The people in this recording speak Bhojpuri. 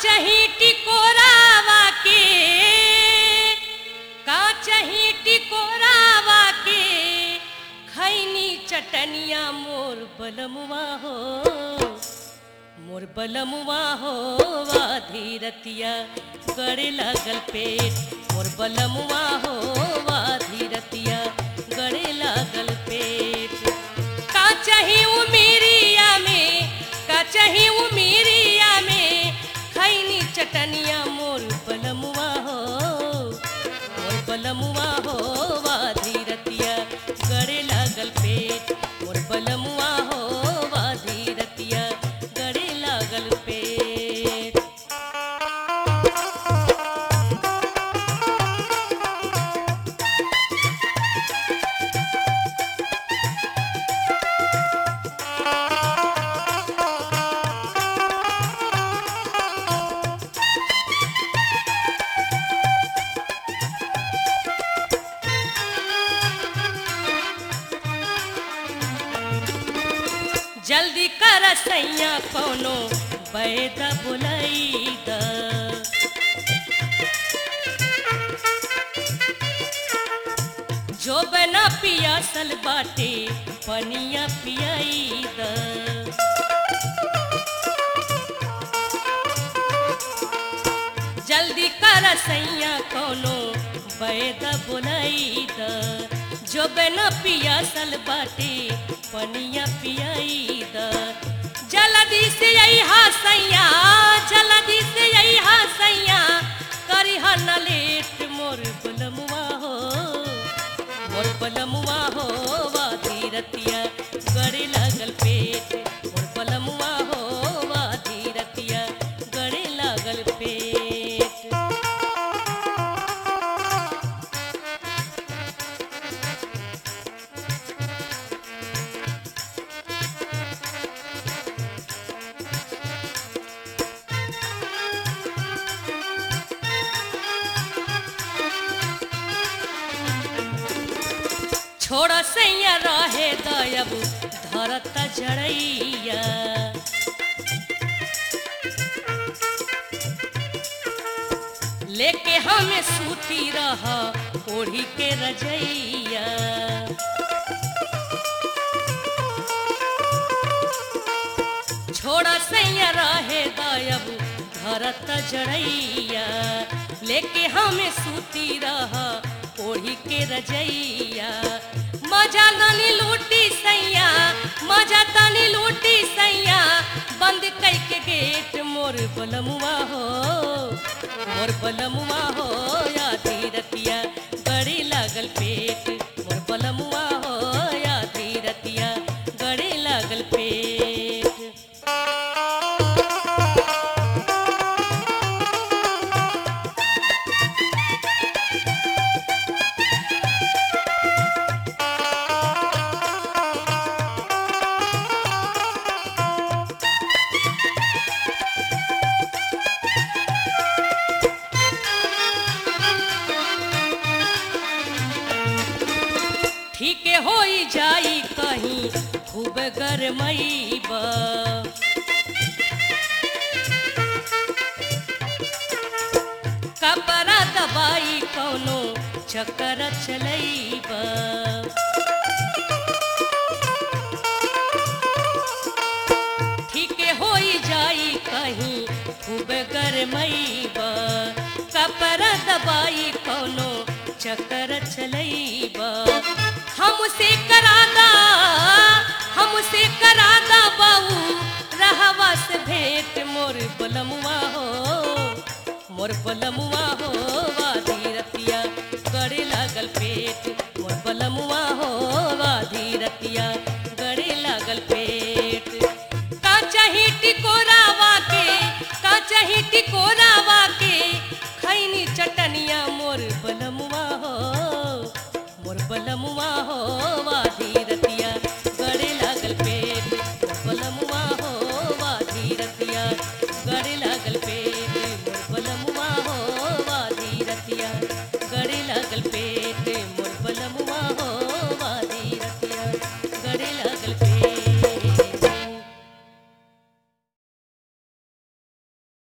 काचही टिकोरावा के काचही टिकोरावा के खैनी चटनिया मोर बलमुआ हो मोर बलमुआ हो वाधी रतिया गड़े लागल पेट मोर बलमुआ हो वाधी रतिया गड़े लागल पेट का चाही उमेरिया में का चाही उमेरिया में खैनी चटनिया मोर बलमुआ हो मोर बलमुआ हो वाधी रतिया गड़े लागल पेट मोर बलमुआ हो वाधी रतिया गड़े लागल पेट जल्दी कर सैया कोनो बैद बुलई द जो बना पियासल बाटे पनिया पियाई द जल्दी कर सैया कोनो बैद बुलई द जो बना पियासल बाटे पनिया पियाई द जल्दी से यही सैया जल्दी से यही सैया करी न लेट मोर बलमुआ हो मोर बलमुआ हो वाधी रतिया गड़े लागल पेट मोर बलमुआ हो वाधी रतिया गड़े लागल पेट छोड़ सैया रहे दयब धरत जड़ैया लेके हमें सूती रह ओढ़ी के रजैया छोड़ सैया रहे दयब धरत जड़ैया लेके हमें सूती रह ओढ़ी के रजैया मजा तनी लूटी सैया मजा तनी लूटी सैया बंद कई के गेट मोर बलमुआ हो मोर बलमुआ हो यादी रतिया गड़ी लागल पेट मोर बलमुआ हो यादी रतिया गड़ी लागल पेट ठीक होई जाई कहीं खूब गरमईब कपड़ा दबाई कौनो चक्कर चलईब ठीक होई जाई कहीं खूब गरमईब कपड़ा दबाई कौनो चक्कर चलईब हमसे करादा हमसे करादा बाऊ रहवा से भेंट मोर बलमुआ हो मोर बलमुआ हो वाधी रतिया गड़े लागल पेट मोर बलमुआ हो वाधी रतिया